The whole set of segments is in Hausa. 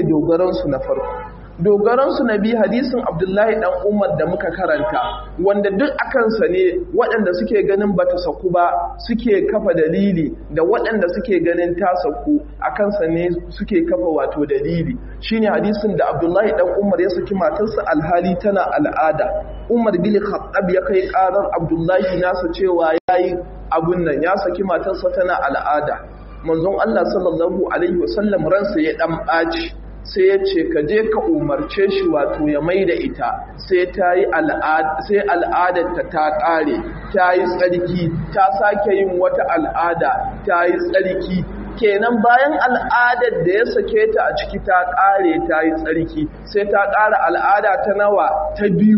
dogaransu na farko dogaransu na biyu hadisin abdullahi dan umar da muka karanta wanda duk akansa ne waɗanda suke ganin bata saku ba suke kafa dalili da waɗanda suke ganin ta saku akansa ne suke kafa wato dalili shine hadisin da abdullahi dan umar ya saki matarsa alhali tana al'ada umar bin khattab ya kai karar abdullahi nasa cewa yayi abun nan ya saki matarsa tana al'ada manzon Allah sallallahu alaihi wasallam ransa ya dan ɓaci sai ya ce ka je ka umarce shi wato ya mai da ita sai ta yi sai al'adarta ta ƙare ta yi tsarki ta sake yin wata al'ada ta yi tsarki kenan bayan al'adar da ya sake ta a ciki ta ƙare ta yi tsarki sai ta ƙara al'ada ta nawa ta biyu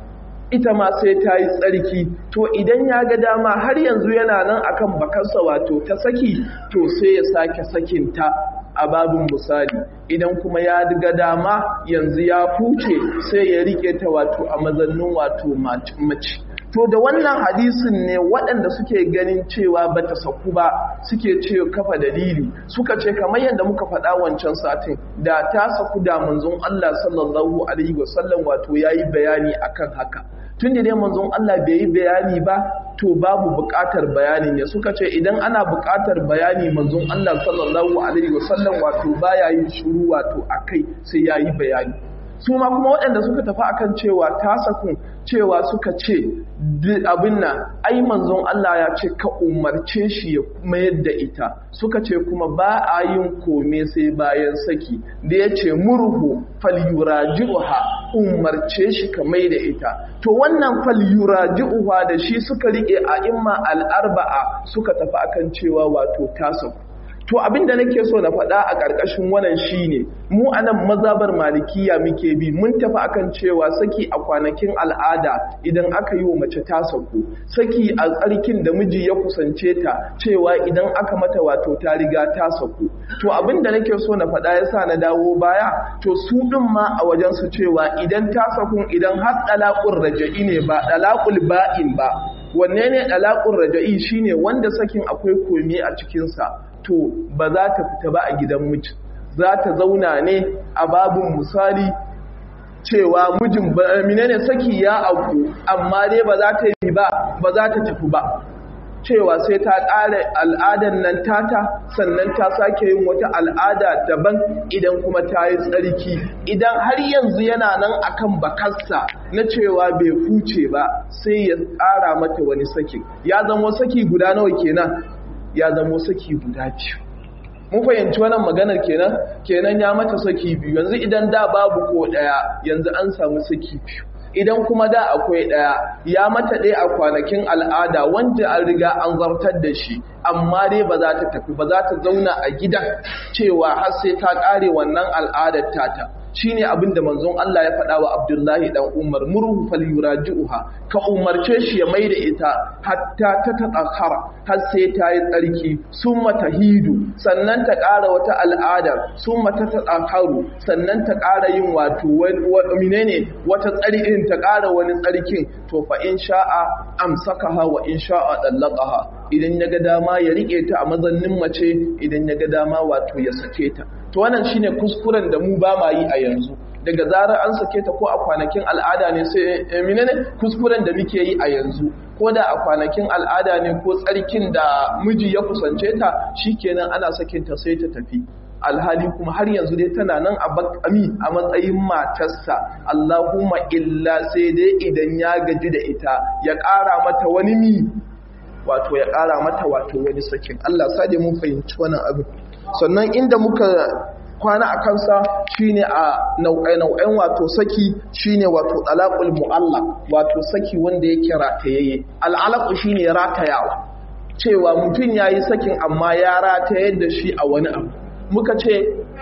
ita ma sai ta yi tsarki to idan ya ga dama har yanzu yana nan akan bakarsa wato ta saki to sai ya sake sakinta a babin misali idan kuma ya ga dama yanzu ya fuce sai ya rike ta wato a mazannin wato mace to da wannan hadisin ne waɗanda suke ganin cewa bata saku ba suke ce kafa dalili suka ce kamar yadda muka faɗa wancan satin da ta saku da manzon Allah sallallahu alaihi wasallam wato yayi bayani akan haka tun da dai manzon Allah bai yi bayani ba to babu buƙatar bayanin ya suka ce idan ana buƙatar bayani manzon Allah sallallahu alaihi wasallam wato baya yin shiru wato akai sai yayi bayani su ma kuma waɗanda suka tafi akan cewa ta sakun cewa suka ce abin nan ai manzon Allah ya ce ka umarce shi ya mayar da ita suka ce kuma ba a yin kome sai bayan saki da ya ce murhu falyuraji'uha umarce shi ka mai da ita to wannan falyuraji'uha da shi suka rike a imma al'arba'a suka tafi akan cewa wato ta saku to abinda nake so na faɗa a ƙarƙashin wannan shine mu anan mazabar malikiya muke bi mun tafi akan cewa saki a kwanakin al'ada idan aka yi wa mace ta sauko saki a tsarkin da miji ya kusance ta cewa idan aka mata wato ta riga ta sauko to abinda nake so na faɗa yasa na dawo baya to su ɗin ma a wajen su cewa idan ta sakun idan har dalaqur raja'i ne ba dalaqul ba'in ba wanne ne dalaqur raja'i shine wanda sakin akwai komi a cikin sa to ba za ta fita ba a gidan miji za ta zauna ne a babin misali cewa mijin menene saki ya auku amma dai ba za ta yi ba ba za ta tafi ba cewa sai ta ƙara al'adar nan tata sannan ta sake yin wata al'ada daban idan kuma ta yi tsarki idan har yanzu yana nan akan bakarsa na cewa bai fuce ba sai ya ƙara mata wani saki ya zama saki guda nawa kenan ya zamo saki guda biyu mun fahimci wannan maganar kenan kenan ya mata saki biyu yanzu idan da babu ko daya yanzu an samu saki biyu idan kuma da akwai daya ya mata ɗaya a kwanakin al'ada wanda an riga an zartar da shi amma dai ba za ta tafi ba za ta zauna a gidan cewa har sai ta ƙare wannan al'adar tata shine abin da manzon Allah ya faɗa wa Abdullahi dan Umar murhu falyuraji'uha ka umarce shi ya maida ita hatta ta tatakhara har sai ta yi tsarki summa tahidu sannan ta ƙara wata al'adar summa ta tatakharu sannan ta ƙara yin wato menene wata tsari'in ta ƙara wani tsarkin to fa in sha'a amsakaha wa in sha'a dallaqaha idan ya ga dama ya rike ta a mazannin mace idan ya ga dama wato ya sake ta to wannan shine kuskuren da mu ba ma yi a yanzu daga zarar an sake ta ko a kwanakin al'ada ne sai menene kuskuren da muke yi a yanzu ko da a kwanakin al'ada ne ko tsarkin da miji ya kusance ta shikenan ana sakin ta sai ta tafi alhali kuma har yanzu dai tana nan a bakami a matsayin matarsa Allahumma illa sai dai idan ya gaji da ita ya ƙara mata wani mi wato ya ƙara mata wato wani sakin Allah sa mun fahimci wannan abin sannan inda muka kwana a kansa shine a nau'ai-nau'en wato saki shine wato talaqul mu'allaq wato saki wanda yake ratayayye al'alaqu shine ratayawa cewa mutum yayi sakin amma ya ratayar da shi a wani abu muka ce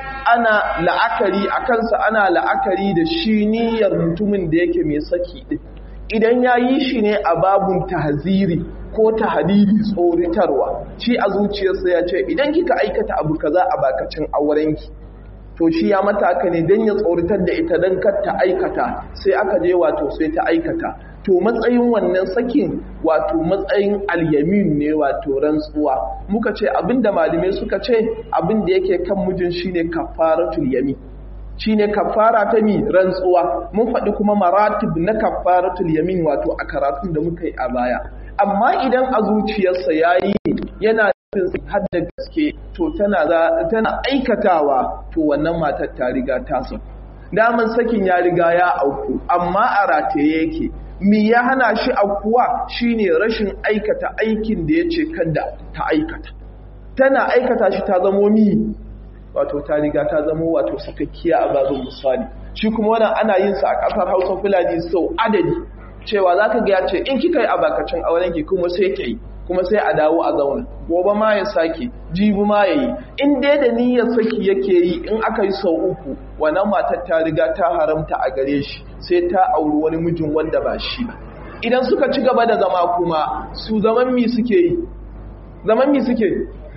ana la'akari a kansa ana la'akari da shi niyyar mutumin da yake mai saki din idan yayi shi ne a babun tahziri ko ta hadidi tsoritarwa shi a zuciyarsa ya ce idan kika aikata abu kaza a bakacin aurenki to shi ya mataka ne don ya tsoritar da ita don kar ta aikata sai aka je wato sai ta aikata to matsayin wannan sakin wato matsayin alyamin ne wato rantsuwa muka ce abinda malamai suka ce abinda yake kan mijin shine kafaratul yamin shine kafara ta mi rantsuwa mun faɗi kuma maratib na kafaratul yamin wato a karatun da muka yi a baya amma idan a zuciyarsa yayi yana nufin har da gaske to tana tana aikatawa to wannan matar ta riga ta sauka daman sakin ya riga ya auku amma a rataye yake mi ya hana shi aukuwa shine rashin aikata aikin da ya ce kada ta aikata tana aikata shi ta zamo mi wato ta riga ta zamo wato sakakkiya a bazin misali shi kuma wannan ana yin sa a kasar Hausa Fulani sau adadi cewa zaka ga ya ce in kika yi abakacin auren ki kuma sai ke yi kuma sai a dawo a zauna gobe ma ya sake jibi ma ya yi in dai da niyyar saki yake yi in aka yi sau uku wannan matar ta riga ta haramta a gare shi sai ta auri wani mijin wanda ba shi ba idan suka ci gaba da zama kuma su zaman mi suke yi zaman mi suke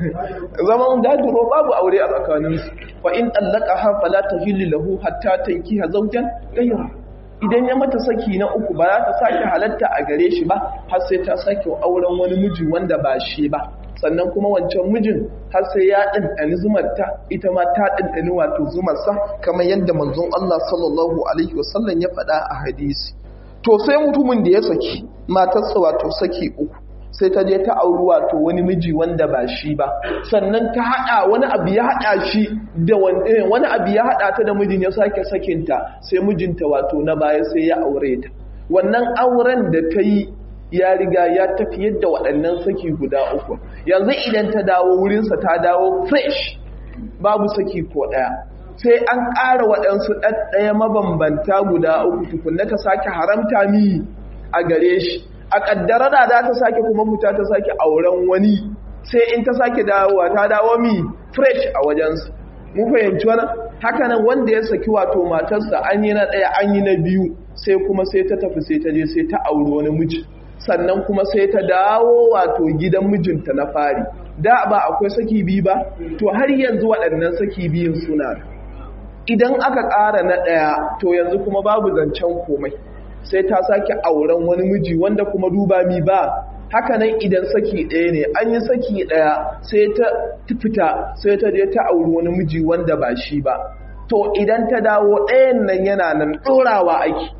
zaman daduro babu aure a tsakaninsu fa in allaka ha fala tahillu lahu hatta tankiha zawjan ghayra idan ya mata saki na uku ba za ta sake halatta a gare shi ba har sai ta sake auren wani miji wanda ba shi ba sannan kuma wancan mijin har sai ya ɗanɗani zumarta ita ma ta ɗanɗani wato zumarsa kamar yadda manzon Allah sallallahu alaihi wasallam ya faɗa a hadisi to sai mutumin da ya saki matarsa wato saki uku sai ta je ta auri wato wani miji wanda ba shi ba sannan ta hada wani abu ya hada shi da wani abu ya hada ta da mijin ya sake sakinta sai mijinta wato na baya sai ya aure ta wannan auren da ta yi ya riga ya tafi yadda waɗannan saki guda uku yanzu idan ta dawo wurinsa ta dawo fresh babu saki ko ɗaya sai an ƙara waɗansu ɗaɗɗaya mabambanta guda uku tukunna ta sake haramta mi a gare shi a ƙaddara da za ta sake kuma fita ta sake auren wani sai in ta sake dawowa ta dawo mi fresh a wajensu mu fahimci wani hakanan wanda ya saki wato matarsa an yi na ɗaya an yi na biyu sai kuma sai ta tafi sai ta je sai ta auri wani miji sannan kuma sai ta dawo wato gidan mijinta na fari da ba akwai saki biyu ba to har yanzu waɗannan saki biyun suna idan aka ƙara na ɗaya to yanzu kuma babu zancen komai sai ta sake auren wani miji wanda kuma duba mi ba haka nan idan saki ɗaya ne an yi saki ɗaya sai ta fita sai ta je ta auri wani miji wanda ba shi ba to idan ta dawo ɗayan nan yana nan ɗorawa ake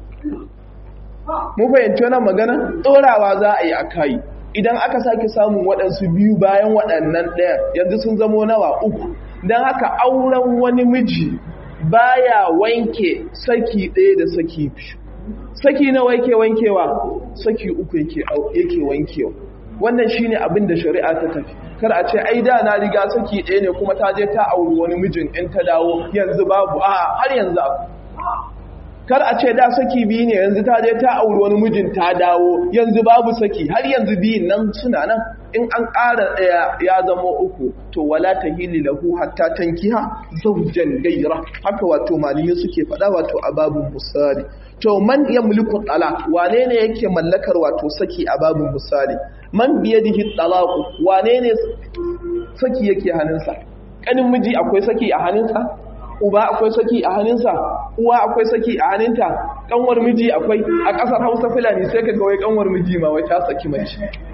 mu fahimci wannan magana ɗorawa za a yi a kai idan aka sake samun waɗansu biyu bayan waɗannan ɗaya yanzu sun zamo nawa uku don haka auren wani miji baya wanke saki ɗaya da saki biyu saki nawa yake wankewa saki uku yake yake wankewa wannan shine abin da shari'a ta tafi kar a ce ai da na riga saki ɗaya ne kuma ta je ta auri wani mijin in ta dawo yanzu babu a har yanzu abu kar a ce da saki biyu ne yanzu ta je ta auri wani mijin ta dawo yanzu babu saki har yanzu biyun nan suna nan in an ƙara ɗaya ya zama uku to wala ta hili lahu hatta tankiha zawjan gaira haka wato malami suke faɗa wato a babun misali to man ya mulku talaq wane ne yake mallakar wato saki a babun misali man biyadihi talaq wane ne saki yake hannunsa kanin miji akwai saki a hannunsa uba akwai saki a hannunsa uwa akwai saki a hannunta kanwar miji akwai a ƙasar hausa fulani sai ka ga wai kanwar miji ma wai ta saki mace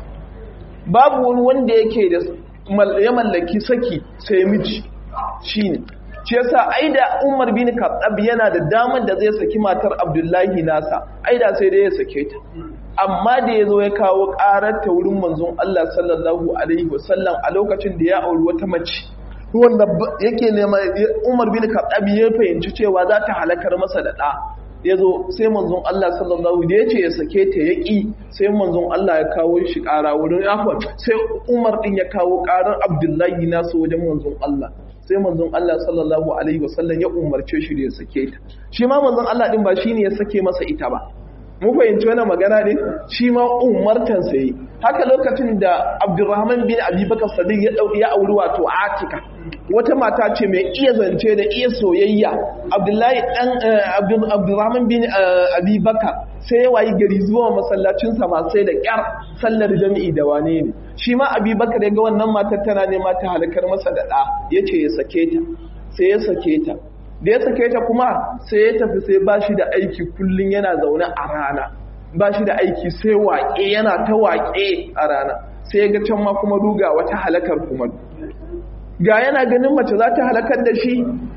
babu wani wanda yake da ya mallaki saki sai miji shine shi yasa aida Umar bin Khattab yana da damar da zai saki matar Abdullahi nasa aida sai dai ya sake ta amma da yazo ya kawo karar ta wurin manzon Allah sallallahu alaihi wasallam a lokacin da ya auri wata mace wanda yake nema Umar bin Khattab ya fahimci cewa za ta halakar masa da da ya zo sai manzon Allah sallallahu da ya ce ya sake ta ya ƙi sai manzon Allah ya kawo shi ƙara wurin afon sai umar ɗin ya kawo ƙarar abdullahi nasu wajen manzon Allah sai manzon Allah sallallahu alaihi wasallam ya umarce shi da ya sake ta shi ma manzon Allah ɗin ba shi ne ya sake masa ita ba mu fahimci wani magana ne shi ma umartan sai haka lokacin da Abdurrahman bin Abi Bakar Sadiq ya dauki ya auri wato Atika wata mata ce mai iya zance da iya soyayya Abdullahi dan Abdurrahman bin Abi Bakar sai ya wayi gari zuwa masallacin sa ma sai da kyar sallar jami'i da wane ne shi ma Abi Bakar ya ga wannan matar tana nema ta halakar masa da da yace ya sake ta sai ya sake ta da ya sake ta kuma sai ya tafi sai ba shi da aiki kullum yana zaune a rana ba shi da aiki sai waƙe yana ta waƙe a rana sai ya ga can ma kuma ruga wata halakar kuma ga yana ganin mace za ta halakar da shi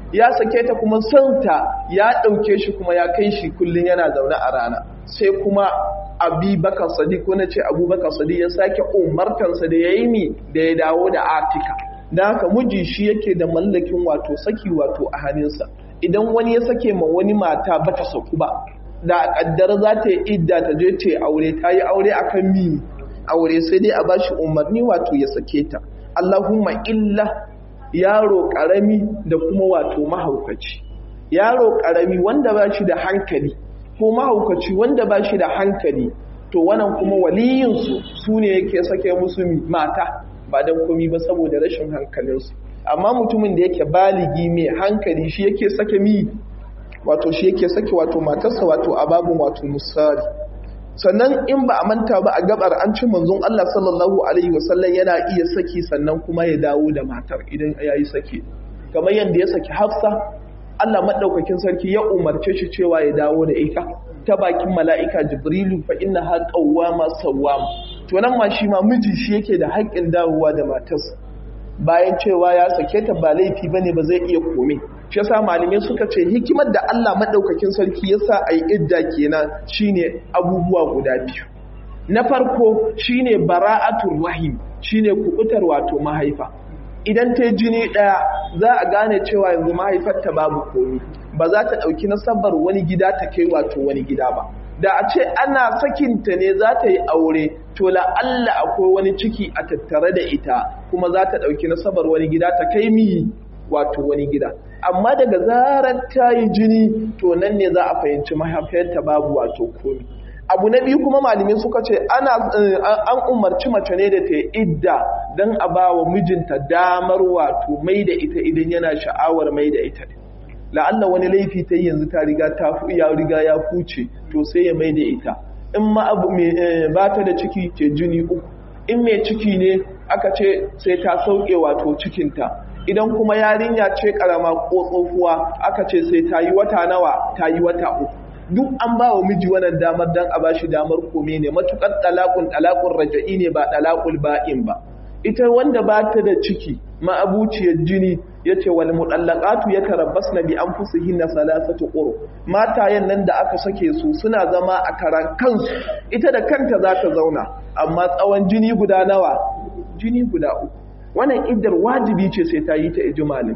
ya sake ta kuma santa ya ɗauke shi kuma ya kai shi kullum yana zaune a rana sai kuma abubakar sadiq ko na ce abubakar sadiq ya sake umartansa da ya yi mi da ya dawo da atika da haka miji shi yake da mallakin wato saki wato a hannunsa idan wani ya sake ma wani mata bata saku ba da kaddar za ta yi idda ta je ta aure ta yi aure akan mi aure sai dai a bashi umarni wato ya sake ta Allahumma illa yaro karami da kuma wato mahaukaci yaro karami wanda ba shi da hankali ko mahaukaci wanda ba shi da hankali to wannan kuma waliyinsu su ne yake sake musu mata ba don komi ba saboda rashin hankalinsu amma mutumin da yake baligi mai hankali shi yake sake mi wato shi yake sake wato matarsa wato a babin wato musari sannan in ba a manta ba a gabar an ci manzon Allah sallallahu alaihi wasallam yana iya saki sannan kuma ya dawo da matar idan ya yi saki kamar yadda ya saki Hafsa Allah madaukakin sarki ya umarce shi cewa ya dawo da ita ta bakin mala'ika Jibrilu fa inna ha qawwama sawwam to nan ma shi ma miji shi yake da haƙƙin dawowa da matarsa bayan cewa ya sake ta ba laifi bane ba zai iya kome shi yasa malamai suka ce hikimar da Allah madaukakin sarki yasa ai idda kenan shine abubuwa guda biyu na farko shine bara'atul rahim shine kubutar wato mahaifa idan ta jini daya za a gane cewa yanzu mahaifarta babu komi ba za ta dauki nasabar wani gida ta kai wato wani gida ba da a ce ana sakinta ne za ta yi aure to la'alla akwai wani ciki a tattare da ita kuma za ta ɗauki nasabar wani gida ta kai mi wato wani gida amma daga zarar ta yi jini to nan ne za a fahimci mahaifiyarta babu wato komi abu na biyu kuma malamai suka ce ana an umarci mace ne da ta yi idda don a ba wa mijinta damar wato mai da ita idan yana sha'awar mai da ita la'alla wani laifi ta yanzu ta riga ta ya riga ya fuce to sai ya mai da ita in ma abu ba ta da ciki ce jini uku in mai ciki ne aka ce sai ta sauke wato cikinta idan kuma yarinya ce karama ko tsofuwa aka ce sai ta yi wata nawa ta yi wata uku duk an ba wa miji wannan damar dan a bashi damar kome ne matukar talakun talakun raja'i ne ba talakul ba'in ba ita wanda ba ta da ciki ma'abuciyar jini ya ce wal muɗallaƙatu ya tarabbas na bi an fusu hinna salasatu ƙuro matayen nan da aka sake su suna zama a karan kansu ita da kanta za ta zauna amma tsawon jini guda nawa jini guda uku wannan iddar wajibi ce sai ta yi ta ijimalin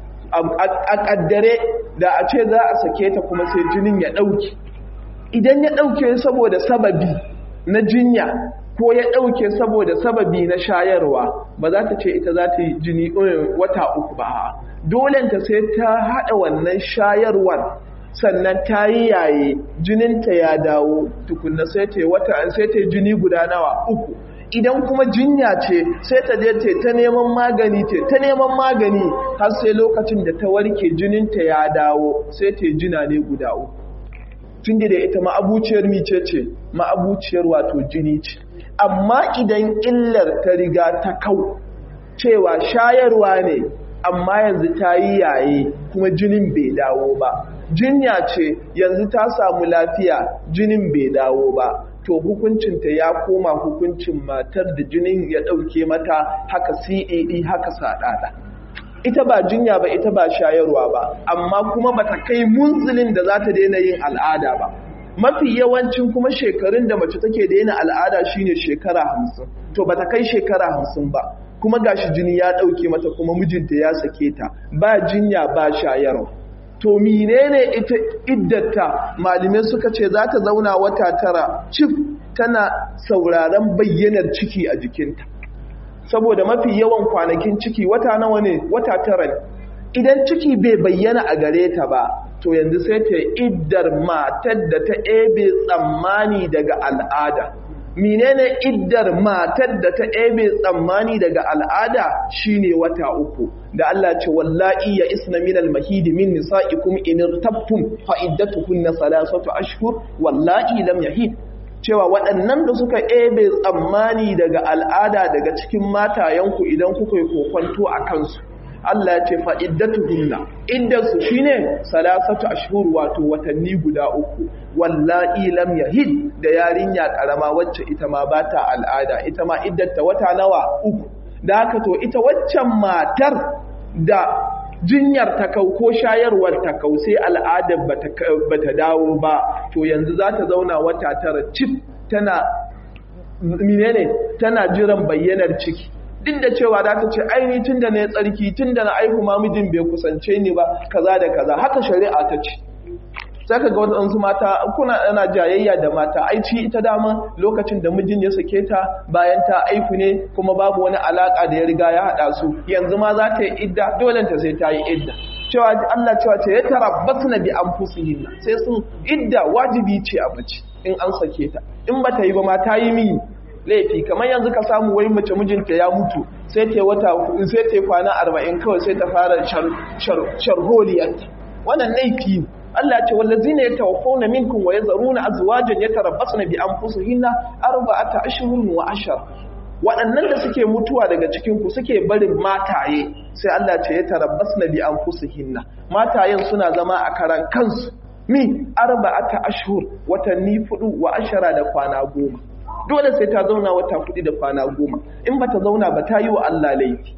a ƙaddare da a ce za a sake ta kuma sai jinin ya ɗauke idan ya ɗauke saboda sababi na jinya ko ya ɗauke saboda sababi na shayarwa ba za ta ce ita za ta yi jini wata uku ba dolenta sai ta haɗa wannan shayarwar sannan ta yi yaye jininta ya dawo tukunna sai ta yi wata sai ta yi jini guda nawa uku idan kuma jinya ce sai ta je ce ta neman magani ce ta neman magani har sai lokacin da ta warke jininta ya dawo sai ta yi jina ne guda uku tun da ita ma'abuciyar mice ce ma'abuciyar wato jini ce amma idan illar ta riga ta kau cewa shayarwa ne amma yanzu ta yi yaye kuma jinin bai dawo ba jinya ce yanzu ta samu lafiya jinin bai dawo ba to hukuncinta ya koma hukuncin matar da jinin ya ɗauke mata haka CAD haka saɗaɗa. ita ba jinya ba ita ba shayarwa ba amma kuma bata kai munzilin da za ta daina yin al'ada ba mafi yawancin kuma shekarun da mace take daina al'ada shine shekara hamsin to bata kai shekara hamsin ba kuma gashi jini ya ɗauke mata kuma mijinta ya sake ta ba jinya ba shayarwa to menene ita iddata malamai suka ce za ta zauna wata tara cif tana sauraron bayyanar ciki a jikinta saboda mafi yawan kwanakin ciki wata nawa ne wata tara ne idan ciki bai bayyana a gare ta ba to yanzu sai ta iddar matar da ta ebe tsammani daga al'ada menene iddar matar da ta ebe tsammani daga al'ada shine wata uku da Allah ce wallahi ya isna min al-mahid min nisa'ikum in irtabtum fa iddatuhunna salasatu ashhur wallahi lam yahid cewa waɗannan da suka ebe tsammani daga al'ada daga cikin matayenku idan kuka yi kokwanto a kansu Allah ya ce fa'iddatuhunna iddarsu shine salasatu ashhur wato watanni guda uku wallahi lam yahid da yarinya karama wacce ita ma bata al'ada ita ma iddarta wata nawa uku da haka to ita waccan matar da jinyar ta kau ko shayarwar ta kau sai al'adar bata dawo ba to yanzu za ta zauna wata tara cif tana menene tana jiran bayyanar ciki duk da cewa za ta ce aini tun da na tsarki tun da na aihu mamijin bai kusance ni ba kaza da kaza haka shari'a ta ce sai ka ga waɗansu mata kuna ana jayayya da mata aici ita dama lokacin da mijin ya sake ta bayan ta aihu ne kuma babu wani alaka da ya riga ya haɗa su yanzu ma za ta yi idda dole ta sai ta yi idda cewa Allah cewa ce ya tarabbasna bi anfusihinna sai sun idda wajibi ce a mace in an sake ta in ba ta yi ba ma ta yi mi laifi kamar yanzu ka samu wai mace mijinta ya mutu sai ta wata sai ta kwana 40 kawai sai ta fara sharholiyarta wannan laifi ne Allah ce wallazina yatawaffawna minkum wa yazaruna azwajan yatarabbasna bi anfusihinna arba'ata ashhurin wa ashar waɗannan da suke mutuwa daga cikin ku suke barin mataye sai Allah ce yatarabbasna bi anfusihinna matayen suna zama a karan kansu mi arba'ata ashhur watanni fudu wa ashara da kwana goma dole sai ta zauna wata fudu da kwana goma in bata zauna ba ta yi wa Allah laifi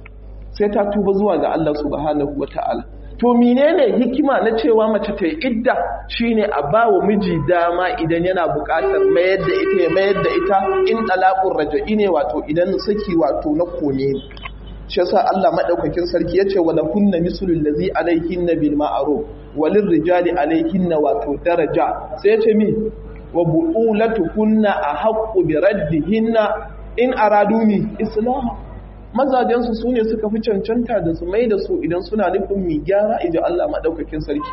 sai ta tuba zuwa ga Allah subhanahu wataala to menene hikima na cewa mace ta yi idda shine a ba wa miji dama idan yana buƙatar mayar da ita ya mayar da ita in talaqur raja'i ne wato idan saki wato na kone ne shi yasa Allah madaukakin sarki yace wala kunna mislul ladzi alaihinna bil ma'ruf walil rijali alaihinna wato daraja sai yace mi wa bu'ulatuhunna ahaqqu bi raddihinna in aradu mi islam mazajensu su ne suka fi cancanta da su mai da su idan suna nufin mai gyara iji Allah maɗaukakin sarki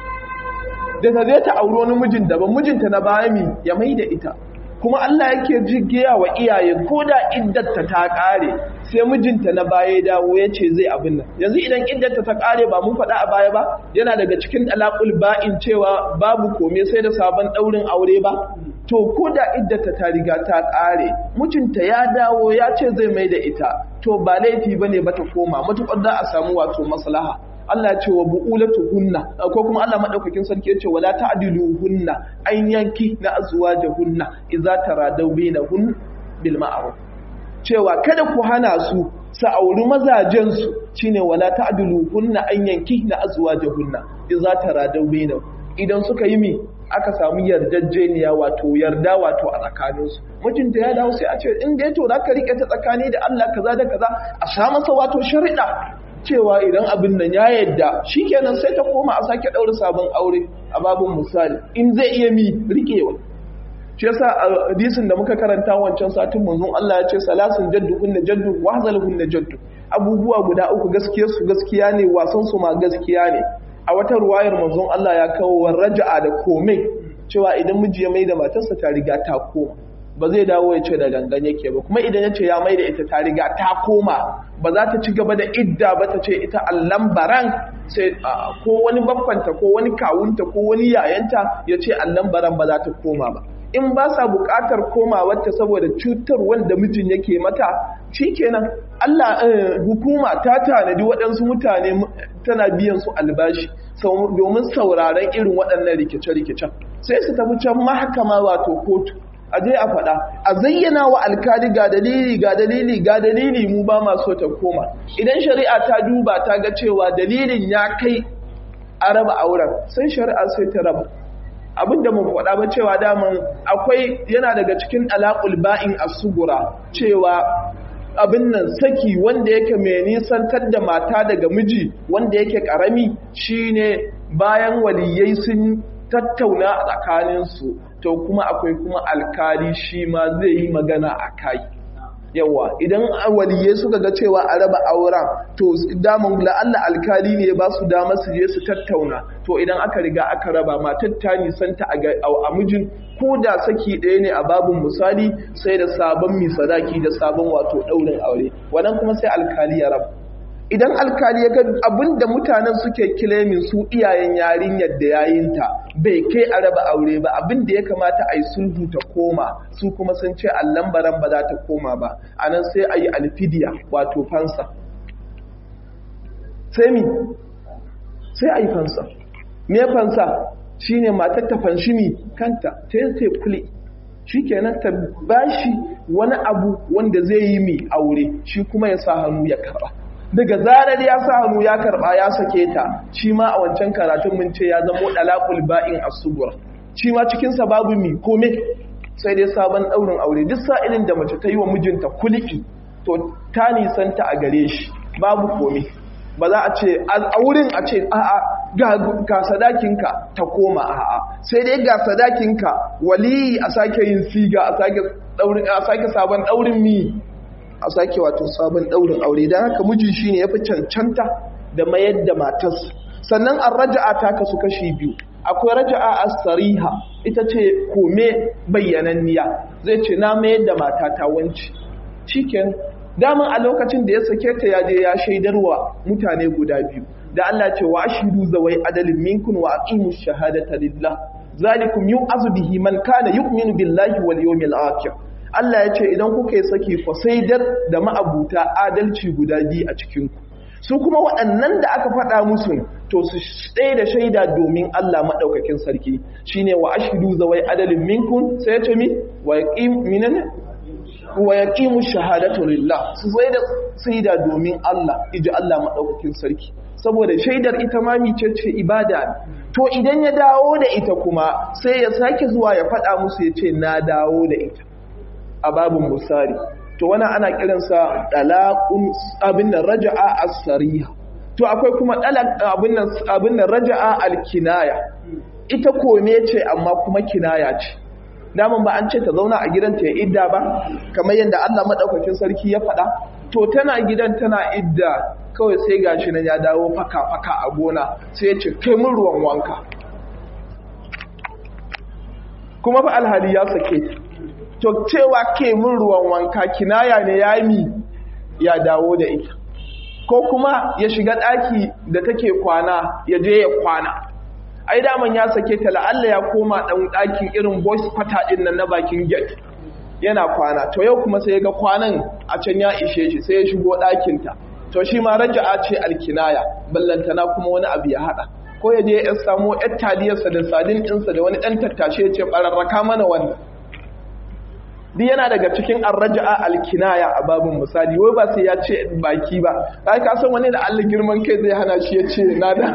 da ta zai ta auri wani mijin daban mijinta na baya mi ya mai da ita kuma Allah yake jigiya wa iyaye ko da iddarta ta ƙare sai mijinta na baya ya dawo ya ce zai abin nan yanzu idan iddarta ta ƙare ba mun faɗa a baya ba yana daga cikin ɗalaƙul ba'in cewa babu kome sai da sabon ɗaurin aure ba to ko da iddata ta riga ta ƙare mijinta ya dawo ya ce zai mai da ita to ba laifi ba ne ba ta koma matuƙar za a samu wato maslaha Allah ya ce wa bu'ulatu hunna ko kuma Allah madaukakin sarki ya ce wala ta'dilu hunna an yanki na azwaja hunna idza taradaw bainahun bil ma'ruf cewa kada ku hana su su auri mazajen su shine wala ta'dilu hunna an yanki na azwaja hunna idza taradaw bainahun idan suka yi mi aka samu yarjejeniya wato yarda wato a tsakaninsu mijinta ya dawo sai a ce in dai to za ka rike ta tsakani da Allah kaza da kaza a sha masa wato shari'a cewa idan abin nan ya yadda shikenan sai ta koma a sake daura sabon aure a babun misali in zai iya mi rikewa shi yasa a hadisin da muka karanta wancan satin manzon Allah ya ce salasun jaddu kunna jaddu wa hazalhunna jaddu abubuwa guda uku gaskiya su gaskiya ne wasan su ma gaskiya ne a wata ruwayar manzon Allah ya kawo wa raja'a da komai cewa idan miji ya maida matarsa ta riga ta koma ba zai dawo ya ce da gangan yake ba kuma idan ya ce ya maida ita ta riga ta koma ba za ta ci gaba da idda ba ta ce ita allan baran sai ko wani babbanta ko wani kawunta ko wani yayanta ya ce allan baran ba za ta koma ba in ba sa buƙatar komawarta saboda cutar wanda mijin yake mata shikenan Allah hukuma ta tanadi waɗansu mutane tana biyan su albashi domin sauraron irin waɗannan rikice-rikicen sai su tafi can mahakama wato kotu a je a faɗa a zayyana wa alkali ga dalili ga dalili ga dalili mu ba ma so ta koma idan shari'a ta duba ta ga cewa dalilin ya kai a raba auren sai shari'a sai ta raba abinda mu faɗa ba cewa daman akwai yana daga cikin alaƙul ba'in asugura cewa abin nan saki wanda yake mai nisantar da mata daga miji wanda yake ƙarami shine bayan waliyai sun tattauna a tsakaninsu to kuma akwai kuma alkali shi ma zai yi magana a kai yawa idan waliyai suka ga cewa a raba auren to daman la'alla alkali ne ba su dama su je su tattauna to idan aka riga aka raba matar ta nisanta a mijin ko da saki ɗaya ne a babin misali sai da sabon misadaki da sabon wato ɗaurin aure wannan kuma sai alkali ya raba idan alkali ya ga abin da mutanen suke kilemin su iyayen yarinyar da yayinta bai kai a raba aure ba abin da ya kamata a yi sulhu ta koma su kuma sun ce allan baran ba za ta koma ba a nan sai a yi alfidiya wato fansa sai mi sai a yi fansa me fansa shine matar ta fanshi mi kanta ta yi kule shi kenan ta bashi wani abu wanda zai yi mi aure shi kuma ya sa hannu ya karba daga zarar ya sa hannu ya karba ya sake ta shi ma a wancan karatun mun ce ya zamo dalaqul ba'in as-subur shi ma cikin sa babu mi kome sai dai sabon daurin aure duk sa'ilin da mace ta yi wa mijinta kulki to ta nisanta a gare shi babu kome ba za a ce a wurin a ce a'a ga sadakinka ta koma a'a sai dai ga sadakinka wali a sake yin siga a sake sabon daurin mi a sake wato sabon daurin aure don haka miji shine ya fi cancanta da mayar da matas sannan an raja'a ta kasu kashi biyu akwai raja'a as-sariha ita ce kome bayyananniya zai ce na mayar da mata ta wanci shikenan daman a lokacin da ya sake ta ya je ya shaidarwa mutane guda biyu da Allah ce wa ashidu zawai adalin minkun wa aqimu shahadata lillah zalikum yu'azu bihi man kana yu'minu billahi wal yawmil akhir Allah ya ce idan kuka yi saki fa saidar da ma'abuta adalci guda biyu a cikin ku su kuma waɗannan da aka faɗa musu to su ɗaya da shaida domin Allah maɗaukakin sarki shine wa ashidu zawai adalin minkun sai ya ce mi wa yaqim minana wa yaqimu shahadatu lillah su sai da saida domin Allah iji Allah madaukakin sarki saboda shaidar ita ma mice ce ibada to idan ya dawo da ita kuma sai ya sake zuwa ya faɗa musu ya ce na dawo da ita a babin musari to wannan ana kiransa dalaqun abin nan raja'a as-sariha to akwai kuma dalaq abin nan abin nan raja'a al-kinaya ita kome ce amma kuma kinaya ce daman ba an ce ta zauna a gidanta ya idda ba kamar yadda Allah madaukakin sarki ya faɗa to tana gidan tana idda kawai sai gashi nan ya dawo faka faka a gona sai ya ce kai mun ruwan wanka kuma fa alhali ya sake to cewa ke mun ruwan wanka kinaya ne ya mi ya dawo da ita ko kuma ya shiga ɗaki da take kwana ya je ya kwana ai daman ya sake ta la'alla ya koma ɗan ɗakin irin boys kwata ɗin nan na bakin gate yana kwana to yau kuma sai ya ga kwanan a can ya ishe shi sai ya shigo ɗakinta to shi ma raja'a ce alkinaya ballantana kuma wani abu ya haɗa ko ya je ya samo yar taliyarsa da sadin ɗinsa da wani ɗan tattashe ya ce ɓararraka mana wannan duk yana daga cikin arraja'a alkinaya a babin misali wai ba sai ya ce baki ba kai ka san wani da Allah girman kai zai hana shi ya ce na da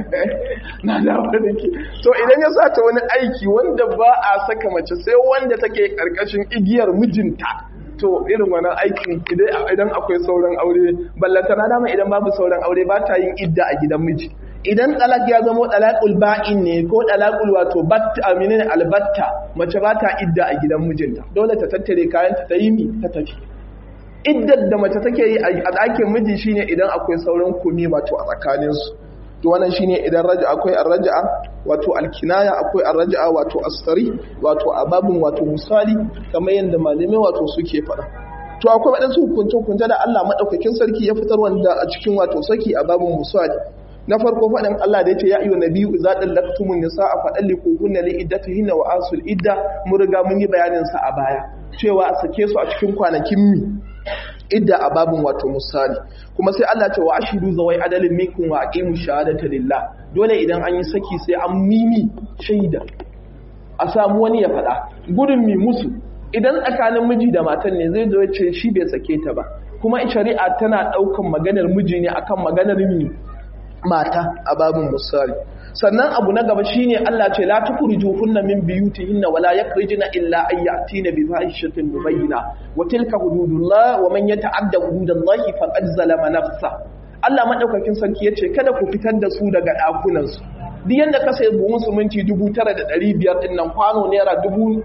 na da wani ke to idan ya sata wani aiki wanda ba a saka mace sai wanda take karkashin igiyar mijinta to irin wannan aikin idan akwai sauran aure ballanta na dama idan babu sauran aure ba ta yin idda a gidan miji idan talak ya zama talakul ba'in ne ko talakul wato batta aminin albatta mace ba ta idda a gidan mijinta dole ta tattare kayanta ta yi mi ta tafi iddar da mace take yi a ɗakin miji shine idan akwai sauran kumi wato a tsakaninsu to wannan shine idan raja akwai arraja'a wato alkinaya akwai arraja'a wato astari wato ababun wato misali kamar yadda malamai wato suke faɗa to akwai waɗansu hukunce-hukunce da Allah maɗaukakin sarki ya fitar wanda a cikin wato saki a babun misali na farko faɗin Allah da ya ce ya iyo nabiyu idza dallaktumun nisaa fa dalliquhunna li iddatihinna wa asul idda mun riga mun yi bayanin sa a baya cewa a sake su a cikin kwanakin mi idda a babin wato misali kuma sai Allah ce wa ashidu zawai adalin minkum wa aqimu shahadata lillah dole idan an yi saki sai an mimi shaida a samu wani ya faɗa gudun mi musu idan tsakanin miji da matan ne zai zo ce shi bai sake ta ba kuma shari'a tana ɗaukan maganar miji ne akan maganar mi mata a babin misali sannan abu na gaba shine Allah ce la tukhrijuhunna min biyutihinna wala yakrijuna illa an ya'tina bi fahishatin mubayyina wa tilka hududullah wa man yata'adda hududallahi faqad zalama nafsa Allah madaukakin sarki yace kada ku fitar da su daga dakunan su duk yanda ka sai buhun suminti 9500 din nan kwano naira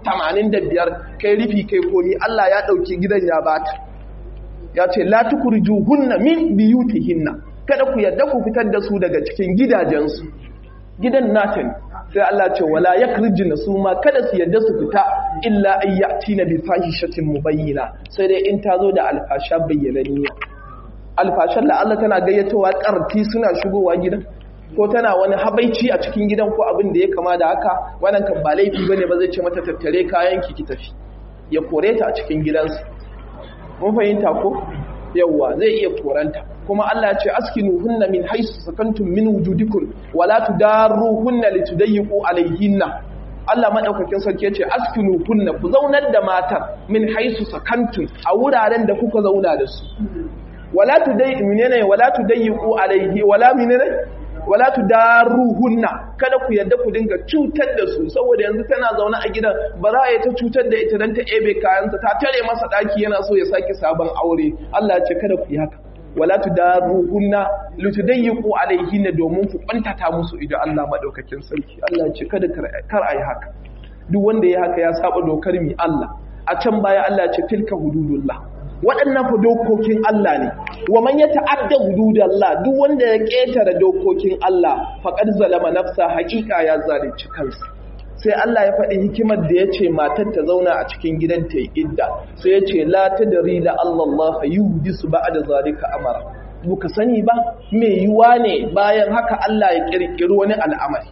85 kai rufi kai komi Allah ya dauki gidan ya bata ya ce la tukhrijuhunna min biyutihinna kada ku yadda ku fitar da su daga cikin gidajensu gidan nata ne sai Allah ce wala yakrijina su ma kada su yadda su fita illa ayyati na bi fahishatin mubayyina sai dai in ta zo da alfasha bayyananniya alfashan da Allah tana gayyatowa karti suna shigowa gidan ko tana wani habaici a cikin gidan ko abin da ya kama da haka wannan kan ba laifi bane ba zai ce mata tattare kayan ki ki tafi ya kore ta a cikin gidansa mun fahimta ko yawwa zai iya koranta kuma Allah ya ce askinuhunna min haisu sakantum min wujudikum wala tudarruhunna litudayyiqu alayhinna Allah madaukakin sarki yace askinuhunna ku zaunar da matar min haisu sakantum a wuraren da kuka zauna da su wala tudai minene wala tudayyiqu alaihi wala minene wala tudaruhunna kada ku yadda ku dinga cutar da su saboda yanzu tana zaune a gidan ba za a yi ta cutar da ita dan ta ebe kayansa ta tare masa daki yana so ya sake sabon aure Allah ya ce kada ku yi haka wala tudaruhunna litudayyiqu alaihinna domin ku kwantata musu idan Allah madaukakin sarki Allah ya ce kada kar ayi haka duk wanda ya haka ya saba dokar mi Allah a can baya Allah ya ce tilka hududullah waɗannan fa dokokin Allah ne wa man ya ta'adda hududallah duk wanda ya ƙetare dokokin Allah faqad zalama nafsa haqiqa ya zalunci kansa sai Allah ya faɗi hikimar da ya ce matar ta zauna a cikin gidan ta yi idda sai ya ce la tadri la Allah yuhdisu ba'da zalika amara buka sani ba me yiwa ne bayan haka Allah ya kirkiri wani al'amari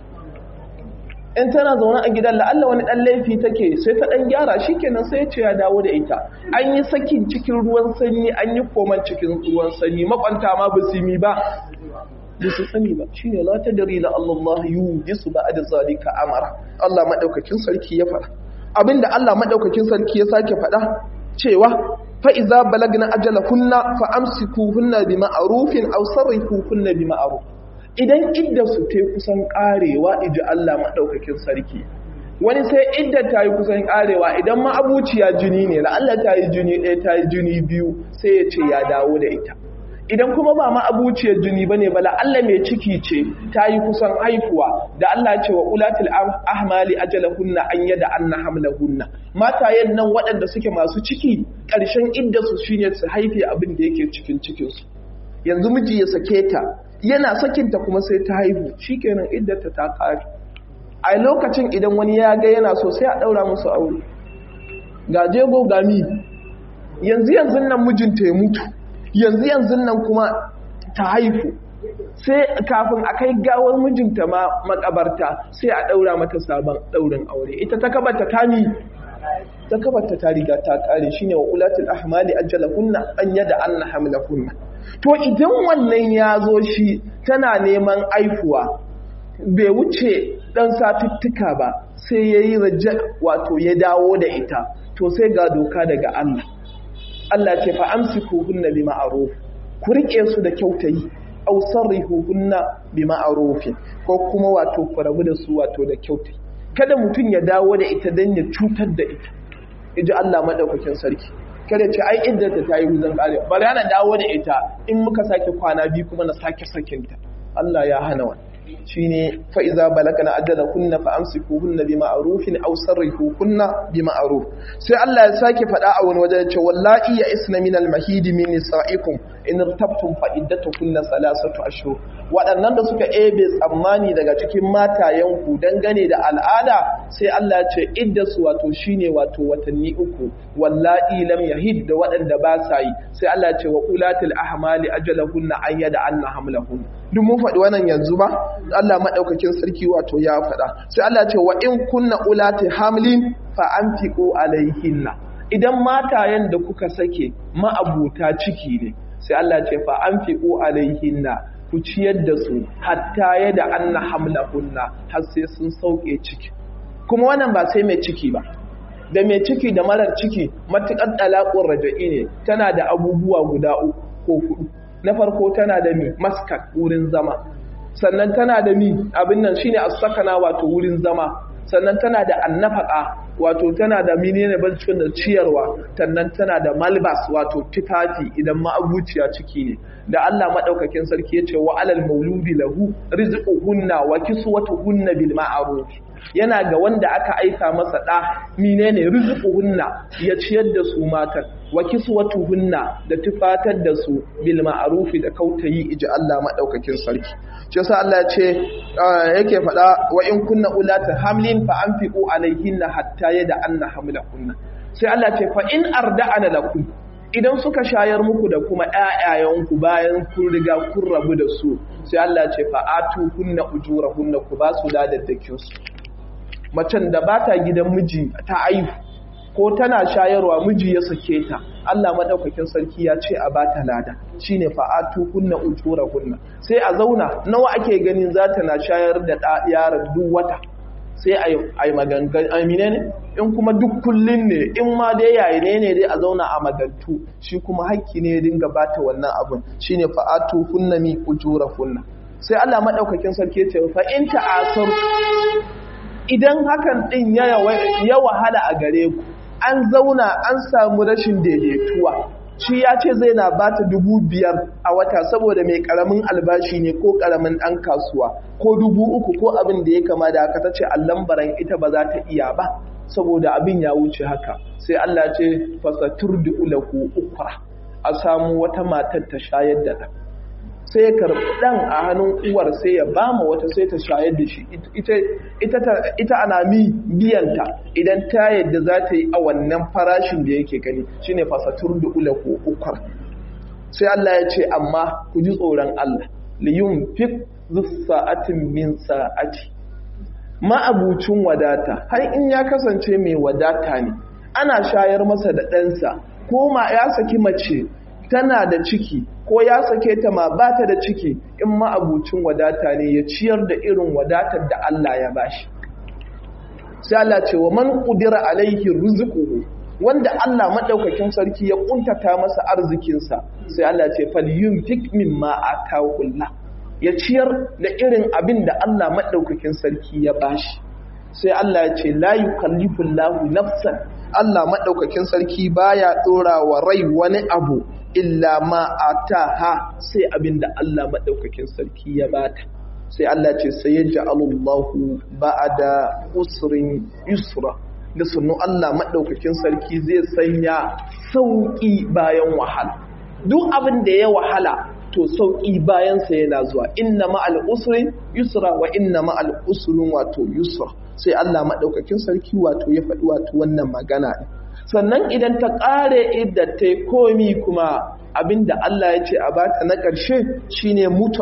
in tana zaune a gidan la'alla wani ɗan laifi take sai ta ɗan gyara shi kenan sai ce ya dawo da ita an yi sakin cikin ruwan sanyi an yi koman cikin ruwan sanyi makwanta ma ba su yi ba ba su sani ba shi ne la ta dari la Allah yu disu ba da zalika amara Allah maɗaukakin sarki ya faɗa abinda Allah maɗaukakin sarki ya sake faɗa cewa fa iza balagna ajalahunna fa amsikuhunna bi ma'rufin aw sarrifuhunna bi ma'ruf idan idda su ta kusan karewa iji Allah maɗaukakin sarki wani sai idda ta yi kusan karewa idan ma abuciya jini ne la'alla ta yi jini ɗaya ta yi jini biyu sai ya ce ya dawo da ita idan kuma ba ma abuciyar jini ba ne ba la'alla mai ciki ce ta yi kusan haifuwa da Allah ce wa ulatul ahmali ajalahunna an yada anna hamlahunna matayen nan waɗanda suke masu ciki ƙarshen idda su shine su haife abin da yake cikin cikinsu yanzu miji ya sake ta yana sakinta kuma sai ta haihu shikenan iddata ta kare a lokacin idan wani ya ga yana so sai a daura musu aure ga jego ga mi yanzu yanzu nan mijinta ya mutu yanzu yanzu nan kuma ta haifu sai kafin a kai gawar mijinta ma makabarta sai a daura mata sabon daurin aure ita ta kabata ta mi ta kabata ta riga ta kare shine wa ulatul ahmali ajalahunna an yada anna hamlahunna to idan wannan ya zo shi tana neman aifuwa bai wuce ɗan satuttuka ba sai ya yi raja wato ya dawo da ita to sai ga doka daga Allah Allah ce fa amsiku hunna bi ma'ruf ku rike su da kyautayi aw sarrihu hunna bi ma'ruf ko kuma wato ku rabu da su wato da kyautayi kada mutum ya dawo da ita dan ya cutar da ita iji Allah madaukakin sarki kada ce ai iddata ta yi wuzan kare bari ana dawo da ita in muka sake kwana biyu kuma na sake sakinta Allah ya hana wani shine fa iza balagana ajala kunna fa amsikuhunna bi ma'rufin aw sarrihuhunna bi ma'ruf sai Allah ya sake faɗa a wani wajen ce wallahi ya isna min al mahidi min nisaikum in irtabtum fa iddatukunna salasatu ashhur waɗannan da suka ebe tsammani daga cikin matayen ku dangane da al'ada sai Allah ya ce iddasu wato shine wato watanni uku wallahi lam yahid da waɗanda ba sa yi sai Allah ya ce wa ulatil ahmali ajalahunna an yada anna hamlahunna duk mun faɗi wannan yanzu ba Allah maɗaukakin sarki wato ya faɗa sai Allah ce wa in kunna ulati hamlin fa anfiqu alaihinna idan matayen da kuka sake ma'abuta ciki ne sai Allah ce fa anfiqu alaihinna ku ciyar da su hatta yada anna hamlahunna har sai sun sauke ciki kuma wannan ba sai mai ciki ba da mai ciki da marar ciki matuƙar ɗalaƙun raja'i ne tana da abubuwa guda uku ko hudu na farko tana da mi maskat wurin zama sannan tana da mi abin nan shine as-sakana wato wurin zama sannan tana da annafaka wato tana da menene bancin da ciyarwa sannan tana da malbas wato tufafi idan ma'abuciya ciki ne da Allah madaukakin sarki yace wa alal mauludi lahu rizquhunna wa kiswatuhunna bil ma'ruf yana ga wanda aka aika masa ɗa menene rizquhunna ya ciyar da su matan wa kiswatuhunna da tufatar da su bil ma'rufi da kautayi iji Allah madaukakin sarki shi yasa Allah ya ce yake faɗa wa in kunna ulata hamlin fa anfiqu alaihinna hatta yada anna hamlahunna sai Allah ce fa in arda'ana lakum idan suka shayar muku da kuma ƴaƴayenku bayan kun riga kun rabu da su sai Allah ce fa atu kunna ujurahunna ku ba su ladaddakin su macen da ba ta gidan miji ta aihu ko tana shayarwa miji ya sake ta Allah madaukakin sarki ya ce a bata lada shine fa'atu kunna ujura kunna sai a zauna nawa ake ganin za ta na shayar da yaron duk wata sai a yi magangan amine ne in kuma duk kullun ne in ma dai yayi ne ne dai a zauna a magantu shi kuma haƙƙi ne ya dinga bata wannan abun shine fa'atu hunna mi ujura hunna sai Allah madaukakin sarki ya ce fa in ta'asar idan hakan din ya ya wahala a gare ku an zauna an samu rashin daidaituwa shi ya ce zai na ba ta dubu biyar a wata saboda mai karamin albashi ne ko karamin ɗan kasuwa ko dubu uku ko abin da ya kama da haka ta ce allambaran ita ba za ta iya ba saboda abin ya wuce haka sai Allah ce fasatur da ulahu ukra a samu wata matar ta shayar da ɗan sai ya karɓi ɗan a hannun uwar sai ya ba ma wata sai ta shayar da shi ita ana mi biyanta idan ta yadda za ta yi a wannan farashin da yake gani shine fasatur da ula ko ukar sai Allah ya ce amma ku ji tsoron Allah liyun fik sa'atin min sa'ati ma'abucin wadata har in ya kasance mai wadata ne ana shayar masa da ɗansa ko ma ya saki mace tana da ciki ko ya sake ta ma ba ta da ciki in ma'abucin wadata ne ya ciyar da irin wadatar da Allah ya bashi sai Allah ce wa man qudira alaihi rizquhu wanda Allah madaukakin sarki ya kuntata masa arzikinsa sai Allah ce falyunfik mimma atahu Allah ya ciyar da irin abin da Allah madaukakin sarki ya bashi sai Allah ya ce la yukallifu Allahu nafsan Allah madaukakin sarki baya dora wa rai wani abu illa ma ataha sai abin da Allah madaukakin sarki ya bata sai Allah ce sai ya ja'alullahu ba'ada usrin yusra da sunu Allah maɗaukakin sarki zai sanya sauƙi bayan wahala duk abin da ya wahala to sauƙi bayansa yana zuwa inna ma'al usrin yusra wa inna ma'al usrin wato yusra sai Allah maɗaukakin sarki wato ya faɗi wato wannan magana sannan idan ta ƙare idda ta komi kuma abinda Allah ya ce a bata na ƙarshe shine mutu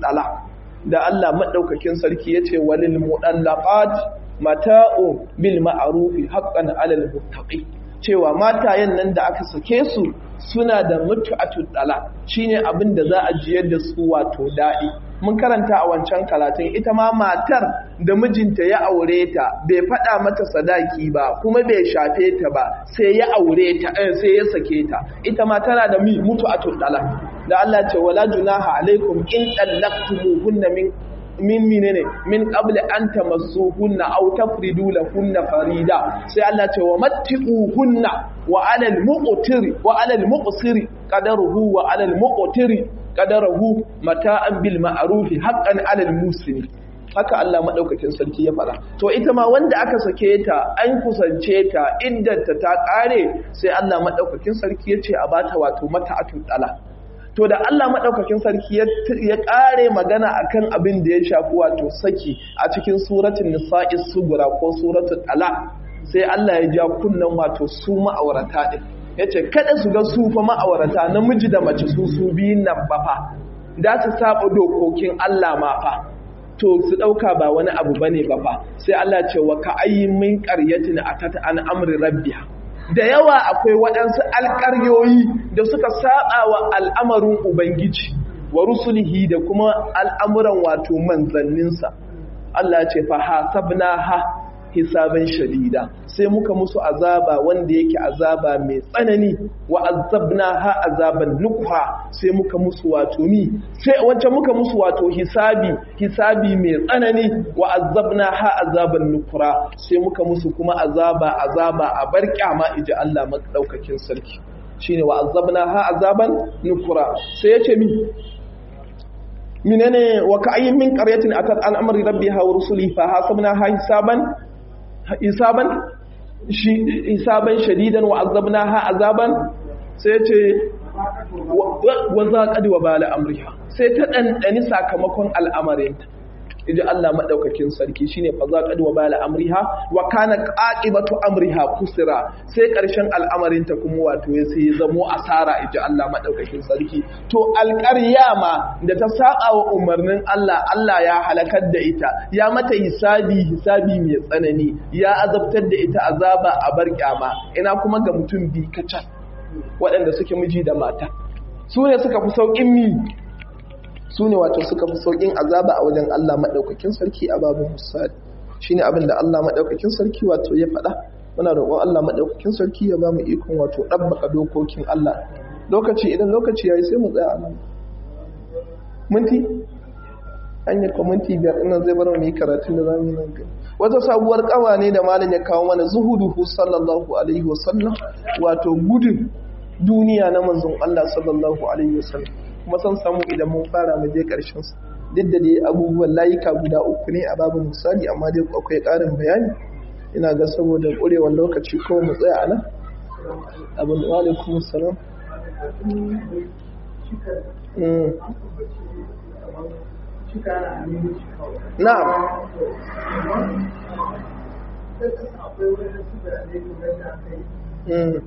a da Allah maɗaukakin sarki ya ce walil muɗallaqat mata'u bil ma'arufi haqqan 'alal muttaqi cewa matayen nan da aka sake su suna da mutu'atul dala shine abin da za a jiyar da su wato daɗi mun karanta a wancan karatun ita ma matar da mijinta ya aure ta bai faɗa mata sadaki ba kuma bai shafe ta ba sai ya aure ta sai ya sake ta ita ma tana da mi mutu'atul dala da Allah ce wala junaha alaikum in dallaqtumuhunna min min menene min qabli an tamassuhunna aw tafridu lahunna farida sai Allah ce wa matti'uhunna wa 'alal muqtiri wa 'alal muqsiri qadaruhu wa 'alal muqtiri qadaruhu mata'an bil ma'ruf haqqan 'alal muslim haka Allah madaukakin sarki ya fara to ita ma wanda aka sake ta an kusance ta iddanta ta kare sai Allah madaukakin sarki ya ce a bata wato mata'atul dala to da Allah maɗaukakin sarki ya ƙare magana akan abin da ya shafi wato saki a cikin suratun nisa'i sugura ko suratun ala sai Allah ya ja kunnan wato su ma'aurata ɗin ya ce kada su ga su fa ma'aurata namiji da mace su su biyun nan ba fa da su saba dokokin Allah ma fa to su ɗauka ba wani abu bane ba fa sai Allah ce wa ka ayyin min qaryatin atat an amri rabbiha da yawa akwai waɗansu alƙaryoyi da suka saba wa al'amarin Ubangiji wa rusulihi da kuma al'amuran wato manzanninsa. Allah ce fa hasabna ha hisaban shadida sai muka musu azaba wanda yake azaba mai tsanani wa azabna ha azaban nukha sai muka musu wato mi sai wacce muka musu wato hisabi hisabi mai tsanani wa azabna ha azaban nukra sai muka musu kuma azaba azaba a bar kyama iji Allah madaukakin sarki shine wa azabna ha azaban nukra sai yace mi minene wa ka'ayyin min qaryatin atat an amri rabbiha wa rusulihi fa hasabna ha hisaban hisaban shi hisaban shadidan wa azabnaha azaban sai ce wa zaqad wa bala amriha sai ta dandani sakamakon al'amarinta yaji Allah madaukakin sarki shine fa zaqad wa bala amriha wa kana qaqibatu amriha kusira sai karshen al'amarinta kuma wato ya sai zamo asara yaji Allah madaukakin sarki to alƙarya ma da ta saba wa umarnin Allah Allah ya halakar da ita ya mata hisabi hisabi mai tsanani ya azabtar da ita azaba a bar kyama ina kuma ga mutum bi kacal waɗanda suke miji da mata su ne suka fi sauƙin mi su ne wato suka fi sauƙin azaba a wajen Allah maɗaukakin sarki a babu musali shine abin da Allah madaukakin sarki wato ya faɗa muna roƙon Allah madaukakin sarki ya ba mu ikon wato dabbaka dokokin Allah lokaci idan lokaci yayi sai mu tsaya a nan minti an yi kwaminti biyar ina zai bar mu yi karatun da zamu yi nan gaba wata sabuwar kawa ne da malam ya kawo mana zuhuduhu sallallahu alaihi wasallam wato gudun duniya na manzon Allah sallallahu alaihi wasallam kuma san samu idan mun fara mu je karshen sa duk da dai abubuwan layuka guda uku ne a babu misali amma dai akwai ƙarin bayani ina ga saboda ƙurewar lokaci ko mu tsaya a nan abin wa alaikum salam na'am Mm.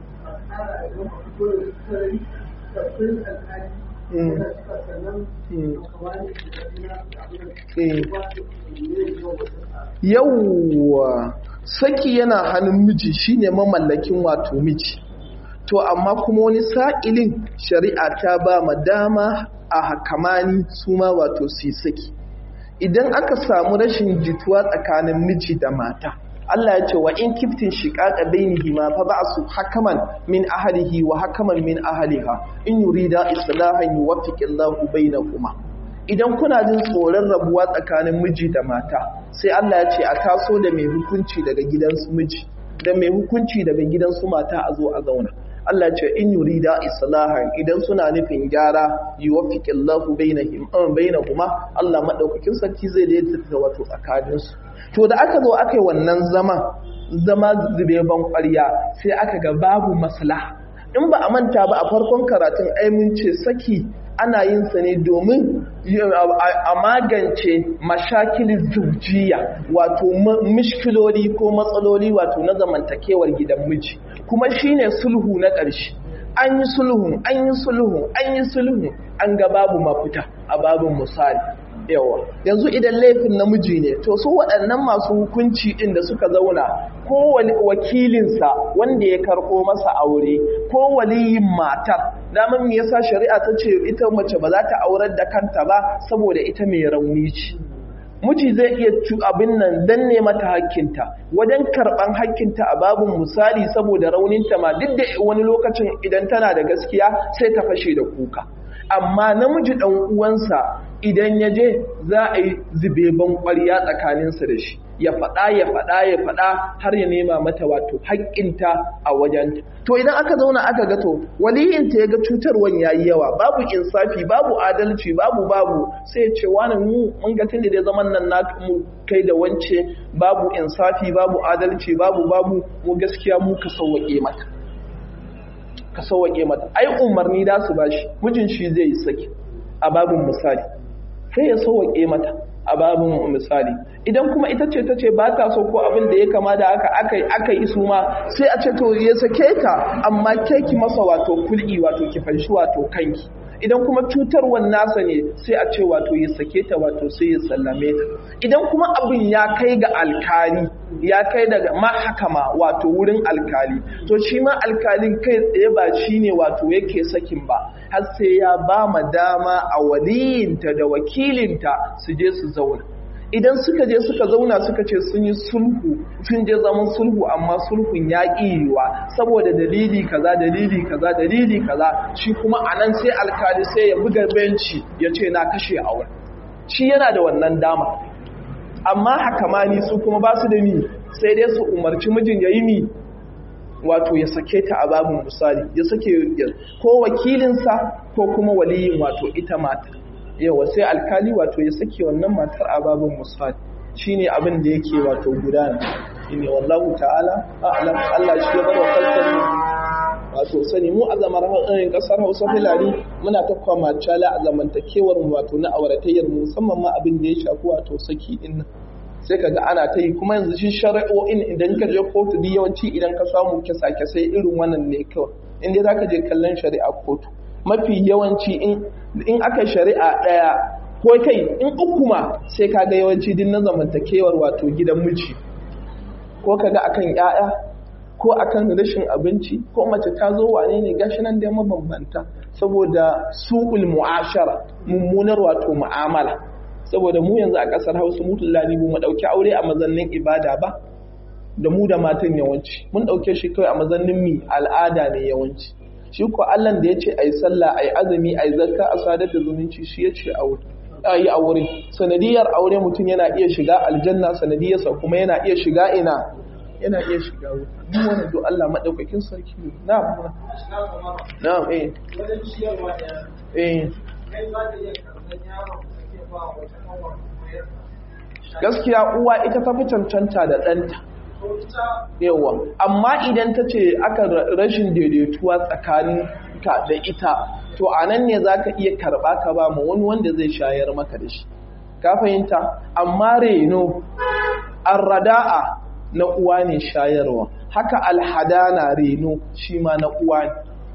yauwa saki yana hannun miji shine mamallakin wato miji to amma kuma wani sa'ilin shari'a ta ba ma dama a hakamani su ma wato su saki idan aka samu rashin jituwa tsakanin miji da mata Allah ya ce wa in kiftin shiqaqa bainihima fa ba'su hakaman min ahlihi wa hakaman min ahliha in yurida islahan yuwaffiqillahu bainakuma idan kuna jin tsoron rabuwa tsakanin miji da mata sai Allah ya ce a taso da mai hukunci daga gidansu miji da mai hukunci daga gidansu mata a zo a zauna Allah ce in yurida islahan idan suna nufin gyara yuwaffiqillahu bainahum bainahuma Allah madaukakin sarki zai daidaita wato tsakaninsu to da aka zo aka yi wannan zama zama zube ban ƙwarya sai aka ga babu maslaha in ba a manta ba a farkon karatun aimin ce saki ana yin sa ne domin a magance mashakilin zujiya wato mishkiloli ko matsaloli wato na zamantakewar gidan miji kuma shine sulhu na ƙarshe an yi sulhu an yi sulhu an yi sulhu an ga babu mafita a babin misali yawa yanzu idan laifin namiji ne to su waɗannan masu hukunci ɗin da suka zauna ko wakilinsa wanda ya karɓo masa aure ko waliyin matar daman me yasa shari'a ta ce ita mace ba za ta aurar da kanta ba saboda ita mai rauni ce miji zai iya cu abin nan danne mata hakkinta wajen karɓan hakkinta a babin misali saboda rauninta ma duk da wani lokacin idan tana da gaskiya sai ta fashe da kuka amma namiji ɗan uwansa idan ya je za a yi zube ban ƙwarya tsakaninsa da shi ya faɗa ya faɗa ya faɗa har ya nema mata wato haƙƙinta a wajen to idan aka zauna aka ga to waliyinta ya ga cutarwan yayi yawa babu insafi babu adalci babu babu sai ya ce wani mu mun ga tunda dai zaman nan na mu kai da wance babu insafi babu adalci babu babu mu gaskiya mu ka sauwaƙe mata ka sauwaƙe mata ai umarni da su bashi mijin shi zai yi saki a babin misali sai ya sauwaƙe mata a babin misali idan kuma ita ce ta ce ba ta so ko abin da ya kama da aka aka aka yi su ma sai a ce to ya sake ta amma ke ki masa wato kul'i wato ki fanshi wato kanki idan kuma cutarwan nasa ne sai a ce wato ya sake ta wato sai ya sallame ta idan kuma abin ya kai ga alkali ya kai daga mahakama wato wurin alkali to shi ma alkalin kai tsaye ba shi ne wato yake sakin ba har sai ya ba ma dama a waliyinta da wakilinta su je su zauna idan suka je suka zauna suka ce sun yi sulhu sun je zaman sulhu amma sulhun ya yiwa saboda dalili kaza dalili kaza dalili kaza shi kuma anan sai alkali sai ya buga benci ya ce na kashe auren shi yana da wannan dama amma hakamani su kuma ba su da mi sai dai su umarci mijin ya yi mi wato ya sake ta a babin misali ya sake ko wakilinsa ko kuma waliyin wato ita mata yawa sai alkali wato ya sake wannan matar a babin misali shine abin da yake wato gudana shine wallahu ta'ala a'lam Allah shi ya bar wa kalsani wato sani mu a zamar hausarin kasar Hausa Fulani muna ta kwama cala a zamantakewar mu wato na auratayyar mu musamman ma abin da ya shafi wato saki din nan sai kaga ana ta yi kuma yanzu shi shari'o'in idan ka je kotu da yawanci idan ka samu kisa sai irin wannan ne kawai in dai zaka je kallon shari'a kotu mafi yawanci in aka shari'a ɗaya ko kai in uku ma sai kaga yawanci din na zamantakewar wato gidan miji ko kaga akan 'ya'ya ko akan rashin abinci ko mace ta zo wane ne gashi nan dai mabambanta saboda su'ul mu'ashara mummunar wato mu'amala saboda mu yanzu a ƙasar hausa mutullani mu ɗauki aure a mazannin ibada ba da mu da matan yawanci mun ɗauke shi kawai a mazannin mi al'ada ne yawanci shi ko allah da ya ce a yi sallah a yi azumi a yi zakka a sadar da zumunci shi ya ce a yi aure sanadiyar aure mutum yana iya shiga aljanna sanadiyarsa kuma yana iya shiga ina yana iya shiga wuta duk wani do Allah madaukakin sarki ne na na eh eh gaskiya uwa ita ta fi cancanta da ɗanta yawa amma idan ta ce aka rashin daidaituwa tsakanin ka da ita to a nan ne za ka iya karɓa ka ba ma wani wanda zai shayar maka da shi ka fahimta amma reno arrada'a na uwa ne shayarwa haka alhadana reno shi ma na uwa ne